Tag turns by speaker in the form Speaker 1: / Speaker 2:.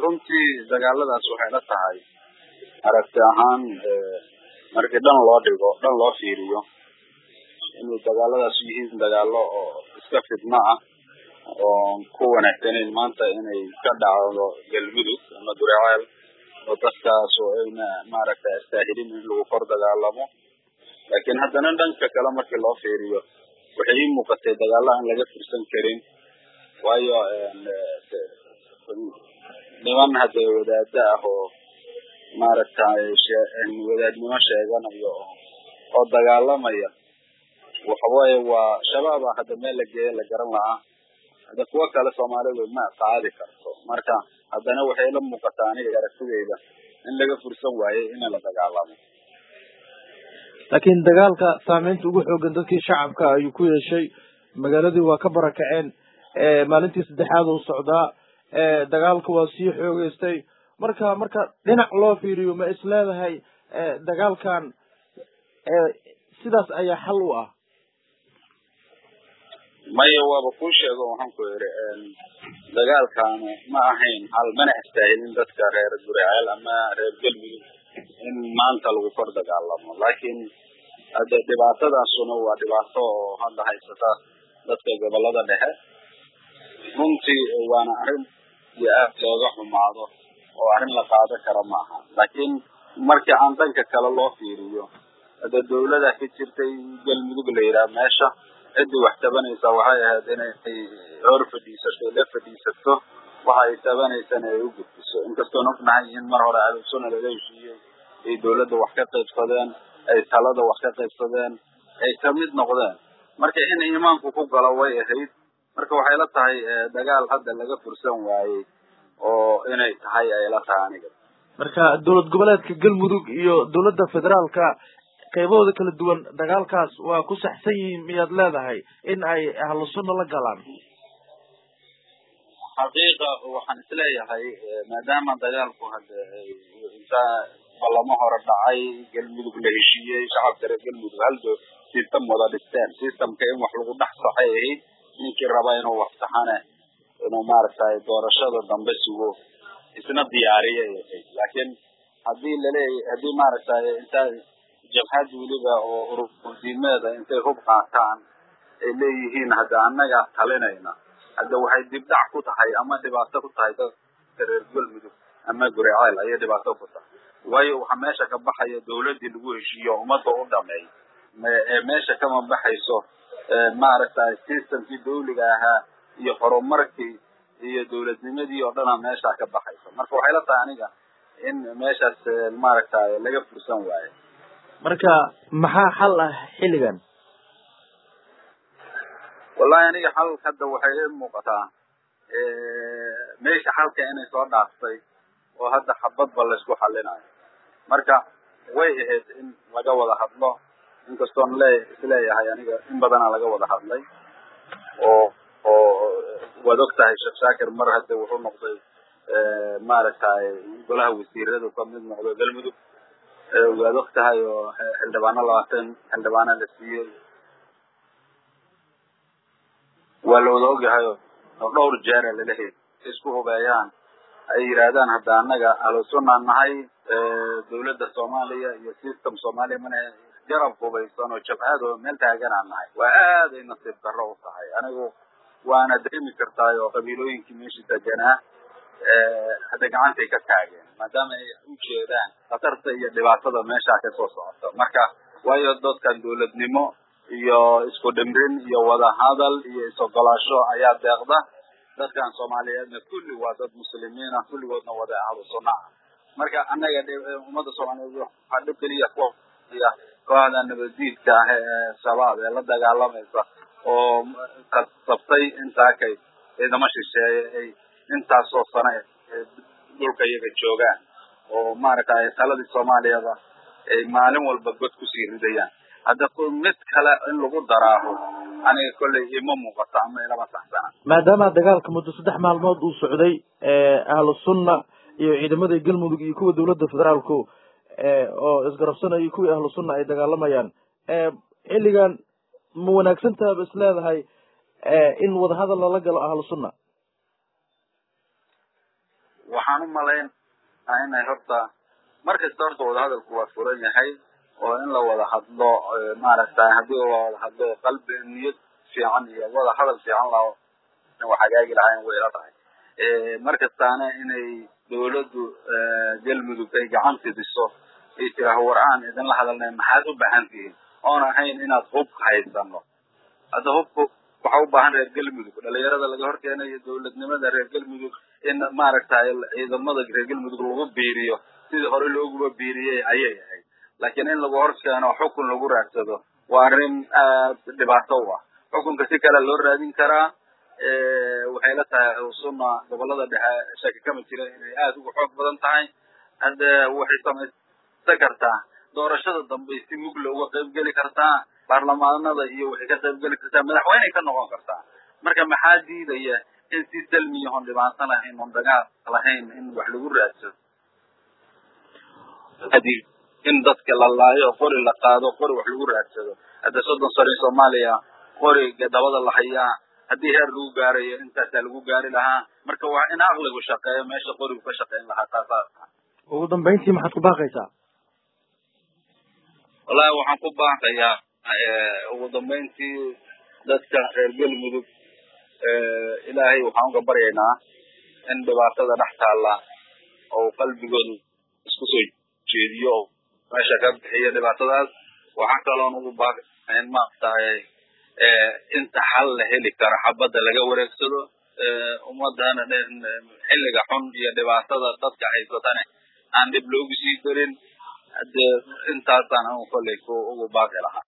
Speaker 1: runtii dagaaladaas waxay la tahay aragti ahaan markii dhan loo dhigo dhan loo fiiriyo inay dagaaladaas yihiin dagaalo oo iska fidno ah oo ku wanaagsaneyn maanta inay ka dhacdo galmudug ama guriceel oo dadkaas oo ayna maaragtay astaahilin in lagu kor dagaalamo laakiin haddana dhanka kale markii loo fiiriyo waxay ii muuqatay dagaalo aan laga firsan karin waayo niman hadda wadaada ah oo maaragtay wadaadnimo sheeganayo oo dagaalamaya waxawaaye waa shabaaba hadda meel la geeya la garan lahaa hadda kuwo kale soomaalidu ma qaadi karto marka haddana waxay la muuqataa aniga aragtidayda in laga fursan waayey in la dagaalamo
Speaker 2: laakiin dagaalka saameynta ugu xoogan dadkii shacabka ayuu ku yeeshay magaaladii waa ka barakaceen maalintii saddexaad uu socdaa dagaalka waa sii xoogeystay marka marka dhinac loo fiiriyo ma is leedahay dagaalkan sidaas ayaa xal u ah
Speaker 1: maya waaba kuu sheego waxaan ku yidhi dagaalkaanu ma ahayn hal mana istaahilin dadka reer guriceel ama reer galmudug in maanta lagu kor dagaalamo laakiin hadde dhibaatadaasuna waa dhibaato oo hadda haysata dadka gobolada dhexe runtii waana arrin iyo aad looga xumaado oo arrin la qaado kara maaha laakiin markii aan dhanka kale loo fiiriyo hadda dawlada ka jirtay galmudug la yidhaha meesha ciddii wax tabanaysa waxay ahayd inay hor fadhiisato la fadhiisato waxa ay tabanaysana ay u gudbiso inkastoon ognahay in mar hore alusuna laga heshiiyey ay dawladda wax ka qaybsadeen ay talada wax ka qaybsadeen ay kamid noqdeen marka in iimaanku ku galo way ahayd marka waxay la tahay dagaal hadda laga fursan waayey oo inay tahay ay la tahay aniga
Speaker 2: marka dowlad goboleedka galmudug iyo dowladda federaalka qaybahooda kala duwan dagaalkaas waa ku saxsan yihiin miyaad leedahay in ay ahlu sunna la galaan
Speaker 1: xaqiiqa waxaan isleeyahay maadaama dagaalku hadda intaa ballamo hore dhacay galmudug la heshiiyey shacabka reer galmudug haldo system wada dhisteen systemka in wax lagu dhex saxay ahayd ninkii raba inuu wax saxane inuu maaragtay doorashada dambe sugo isna diyaariya ay ahayd laakiin haddii laleeya haddii maaragtay intaa jabhad weliba oo ururdiimeeda intay hub qaataan ay leeyihiin hadda annagaa talinayna hadda waxay dibdhac ku tahay ama dhibaato ku tahay dadka reer galmudug ama guriceel ayay dhibaato ku tahay waayo waxaa meesha ka baxaya dawladdii lagu heshiiyo ummadda u dhameey ee meesha kama baxayso maaragtay systemkii dawliga ahaa iyo horumarkii iyo dawladnimadii oo dhanaa meesha ka baxayso marka waxay la tahay aniga in meeshaas maaragtay laga fursan waayo
Speaker 2: marka maxaa xal ah xilligan
Speaker 1: wallahi aniga xal hadda waxay i muuqataa meesha xalka inay soo dhaaftay oo hadda xabadba laysku xalinayo marka way ahayd in laga wada hadlo inkastoon le isleeyahay aniga in badanaa laga wada hadlay oo oo waad og tahay sheekh shaakir mar hadda wuxuu noqday maaragtay golaha wasiiradu ka mid noqdo galmudug waad og tahay oo xildhibaano labaatan xildhibaano la siiyey waa la wada ogyahay oo dhowr jeera lalehay isku hubeeyaan ay yidhaahdaan hadda annaga ahlusunnaan nahay dawladda soomaaliya iyo system soomaaliya mana garab hubaysan oo jabhad oo meel taaganaan nahay waa aad ay nasiib darro u tahay anigu waana dareemi kartaay oo qabiilooyinkii meesha deganaa hadda gacantay ka taageen maadaama ay u jeedaan khatarta iyo dhibaatada meeshaa kasoo socota marka waayo dadkan dawladnimo iyo isku dhimrin iyo wada hadal iyo is-ogolaasho ayaa deeqda dadkan soomaaliyeedna kulli waa dad muslimiin ah kulligoodna wada ahlu sunna ah marka annaga ummadda soomaaliyeed waxaa dhib keliya kuya kooxda nabadiidka ah ee shabaab ee la dagaalamaysa oo kasabtay intaakay ciidamo shisheeye ay intaasoo sano dhulka iyaga joogaan oo maaragtay taladii soomaaliyada ay maalin walba god kusii ridayaan hadda mid kale in lagu daraaho aniga kolley ima muuqato ama ilama saxsana
Speaker 2: maadaama dagaalka muddo saddex maalmood uu socday ahlu sunna iyo ciidamada galmudug iyo kuwa dawladda federaalku oo isgarabsanaya kuwii ahlu sunna ay dagaalamayaan xilligan ma wanaagsan tahaba is leedahay in wadahadal lala galo ahlu sunna
Speaker 1: waxaan u malayn inay horta mar kasta horta wadahadalku waa furan yahay oo in la wada hadlo maaragtay haddii la wada hadlo qalbi niyad fiican iyo wada hadal fiican lao wax hagaagi lahayn way ila tahay mar kastaana inay dawladdu galmudug ay gacan fidiso ay tiraaho war aan idinla hadalnay maxaad u baahan tihiin oon ahayn inaad hub haysano hadda hubku waxa u baahan reer galmudug dhalinyarada laga horkeenayo dawladnimada reer galmudug in maaragtay ciidamada reer galmudug lagu biiriyo sidii hore looguba biiriyey ayay ahayd laakiin in lagu horkeeno xukun lagu raadsado waa arrin aad dhibaato u ah xukunka si kale loo raadin karaa waxay la tahay sunna gobolada dhexe shaki kama jira inay aada uga xoog badan tahay hadde waxay samaysan kartaa doorashada dambe si mugla uga qayb geli kartaa baarlamaanada iyo waxay ka qayb geli kartaa madaxweyney ka noqon kartaa marka maxaa diidaya in si salmiya oon dhibaato lahayn oon dagaal lahayn in wax lagu raadsado in dadka la laayo qori la qaado qori wax lagu raadsado hadda soddon sano in soomaaliya qori dabada la hayaa haddii heer lagu gaarayo intaasaa lagu gaari lahaa marka waa in aqligu shaqeeyo meesha qorigu ka shaqeyn lahaa taasaa
Speaker 2: ugu dambayntii maxaad ku baaqaysaa
Speaker 1: wallahi waxaan ku baaqayaa ugu dambayntii dadka reer galmudug ilaahay waxaan uga baryaynaa in dhibaatada dhex taalla oo qalbigooda isku soo jeediyo oo meesha ka bixiyo dhibaatadaas waxaa kaloon ugu baaqaya in maaragtay inta xal la heli karo xabadda laga wareegsado ummadana xilliga xun iyo dhibaatada dadka haysatane aan dhib loogu sii darin hade intaasaan anu kolley ku ugu baaqi lahaa